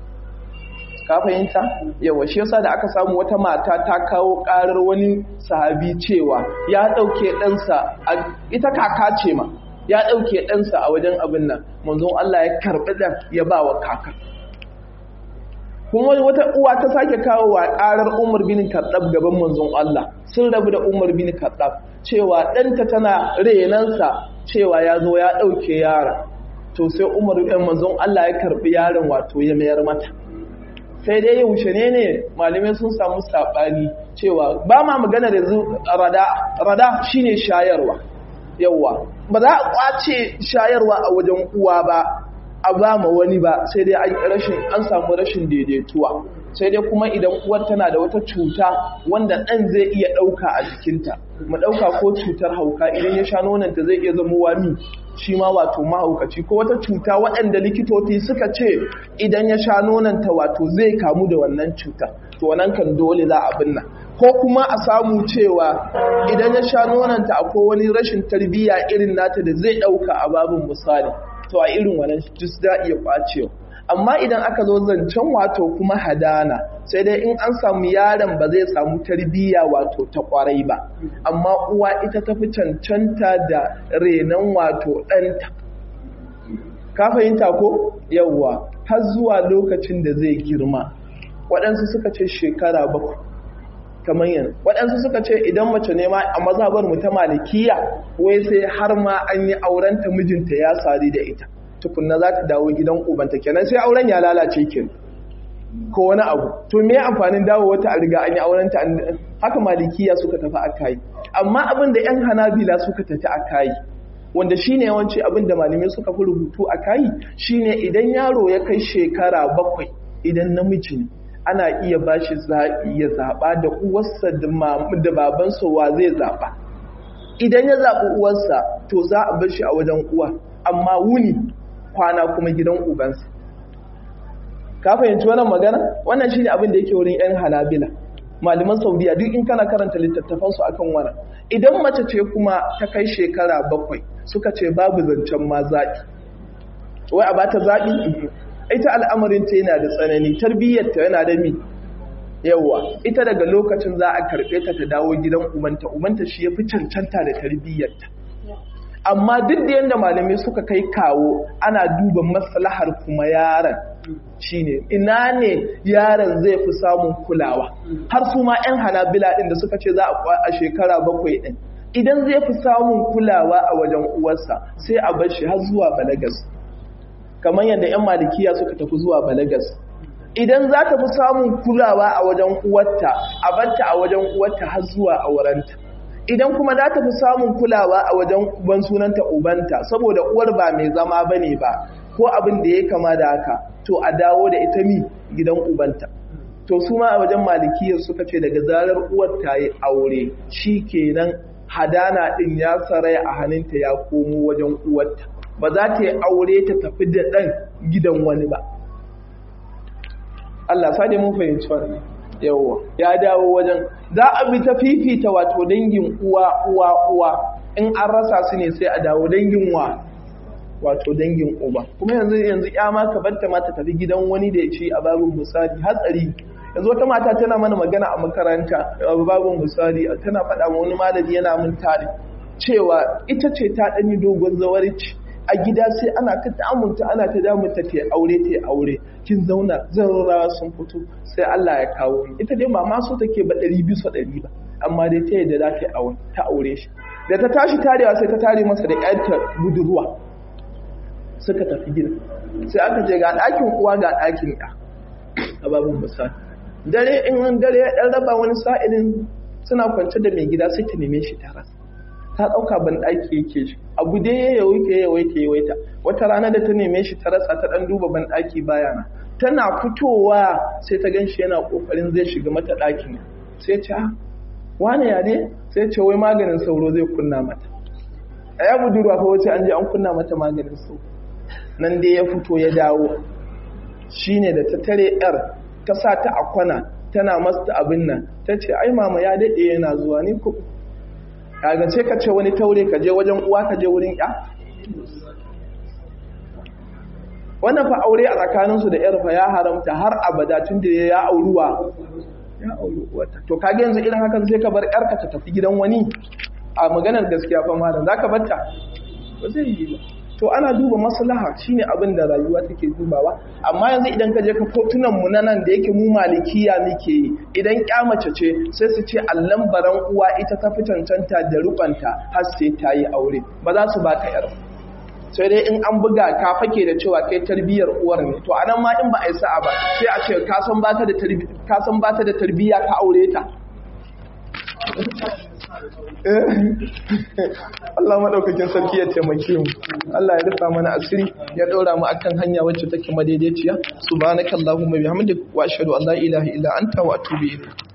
ka fahimta yawa shi yasa da aka samu wata mata ta kawo karar wani sahabi cewa ya dauke ɗansa ita kaka ce ma ya dauke ɗansa a wajen abin nan manzon Allah ya karɓi ɗan ya ba wa kaka kuma wata uwa ta sake kawo wa karar Umar bin Khattab gaban manzon Allah sun rabu da Umar bin Khattab cewa ɗanta tana renansa cewa ya zo ya ɗauke yara to sai Umar ɗan manzon Allah ya karɓi yaron wato ya mayar mata sai dai yaushe ne ne malamai sun samu saɓani cewa ba ma magana da rada rada shine shayarwa yawa ba za a kwace shayarwa a wajen uwa ba a ba ma wani ba sai dai an samu rashin daidaituwa sai dai kuma idan uwar tana da wata cuta wanda ɗan zai iya ɗauka a jikinta mu ɗauka ko cutar hauka idan ya sha nonanta zai iya zama wami shi ma wato mahaukaci ko wata cuta waɗanda likitoci suka ce idan ya sha nonanta wato zai kamu da wannan cuta to wannan kan dole za a binna ko kuma a samu cewa idan ya sha nonanta akwai wani rashin tarbiyya irin nata da zai ɗauka a babin misali to a irin wannan jis da iya kwacewa amma idan aka zo zancen wato kuma hadana sai dai in an samu yaron ba zai samu tarbiyya wato ta kwarai ba amma uwa ita tafi cancanta da renon wato ɗanta ka fahimta ko yawwa har zuwa lokacin da zai girma waɗansu suka ce shekara bakwai kamar yanzu waɗansu suka ce idan mace ne ma a mazhabar mu ta malikiya wai sai har ma an yi aurenta mijinta ya sari da ita tukunna za ta dawo gidan ubanta kenan sai auren ya lalace kin ko wani abu to me amfanin dawo wata a riga an yi aurenta haka malikiya suka tafi aka yi amma abin da yan hanabila suka tafi aka yi wanda shine yawanci abin da malamai suka fi rubutu a kai shine idan yaro ya kai shekara bakwai idan namiji ne ana iya ba shi zaɓi ya zaɓa da uwarsa da babansa wa zai zaɓa idan ya zaɓi uwarsa to za a bar shi a wajen uwa amma wuni kwana kuma gidan ubansa ka fahimci wannan magana wannan shine abin da yake wurin yan halabila malaman saudiya duk in kana karanta littattafansu akan wannan idan mace ce kuma ta kai shekara bakwai suka ce babu zancen ma zaɓi wai a bata zaɓi ita al'amarinta yana da tsanani tarbiyyarta yana da mi yawa ita daga lokacin za a karɓe ta ta dawo gidan umanta umanta shi ya fi cancanta da tarbiyyarta amma duk da yadda malamai suka kai kawo ana duba maslahar kuma yaron shine ina ne yaron zai fi samun kulawa har su ma 'yan hanabila ɗin da suka ce za a shekara bakwai ɗin idan zai fi samun kulawa a wajen uwarsa sai a bar shi har zuwa balagas kamar yadda 'yan malikiya suka tafi zuwa balagas idan za ta fi samun kulawa a wajen uwarta a barta a wajen uwarta har zuwa aurenta idan kuma za ta fi samun kulawa a wajen uban sunanta ubanta saboda uwar ba mai zama ba ne ba ko abin da ya kama da haka to a dawo da ita mi gidan ubanta to su ma a wajen malikiyar suka ce daga zarar uwar ta yi aure shi kenan hadana din ya sarai a hannunta ya komo wajen uwarta ba za ta yi aure ta tafi da ɗan gidan wani ba Allah sa mun fahimci wannan yawwa ya dawo wajen za a bi ta fifita wato dangin uwa uwa uwa in an rasa su ne sai a dawo dangin wa wato dangin uba kuma yanzu yanzu ya ma ka barta ma ta tafi gidan wani da ya ce a babin misali hatsari yanzu wata mata tana mana magana a makaranta a babin misali tana faɗa ma wani malami yana mun tare cewa ita ce ta ɗanyi dogon zawarci a gida sai ana ta damunta ana ta damunta ta aure ta aure kin zauna zarrawa sun fito sai Allah ya kawo ni ita dai mama so take ba ɗari bisa ɗari ba amma dai ta yadda za ta yi ta aure shi da ta tashi tarewa sai ta tare masa da ƴarta budurwa suka tafi gida sai aka je ga ɗakin uwa ga ɗakin ɗa a babin misali dare in dare ya ɗan raba wani sa'ilin suna kwance da mai gida sai ta neme shi ta rasa ta ɗauka ban ɗaki yake shi abu dai ya yawaita ya yawaita ya yawaita wata rana da ta neme shi ta rasa ta ɗan duba ban ɗaki bayana tana fitowa sai ta gan shi yana ƙoƙarin zai shiga mata ɗakin sai ce wane ya ne sai ce wai maganin sauro zai kunna mata a ya budurwa ko wace an je an kunna mata maganin sauro nan dai ya fito ya dawo shine da ta tare yar ta sa ta a kwana tana masta abin nan ta ce ai mama ya daɗe yana zuwa ni ko kaga ce ka ce wani taure ka je wajen uwa ka je wurin ya wannan fa aure a tsakaninsu da yar fa ya haramta har abada tun da ya auruwa ya auri uwata to kage yanzu irin hakan sai ka bar yarka ta tafi gidan wani a maganar gaskiya fa malam zaka batta ba zai yi ba to ana duba maslaha shine abin da rayuwa take dubawa amma yanzu idan ka je ka kotunan mu na nan da yake mu malikiya muke yi idan kyamace ce sai su ce allan baran uwa ita ta fi cancanta da rubanta har sai ta yi aure ba za su baka yar sai dai in an buga ka fake da cewa kai tarbiyyar uwar ne to anan ma in ba a yi sa'a ba sai a ce ka san ba ta da ka san ba ta da tarbiyya ka aure ta Allah maɗaukakin sarki ya taimake mu Allah ya rufa mana asiri ya ɗora mu akan hanya wacce take madaidaiciya subhanakallahumma bihamdika wa ashhadu an la ilaha illa anta wa atubu ilayk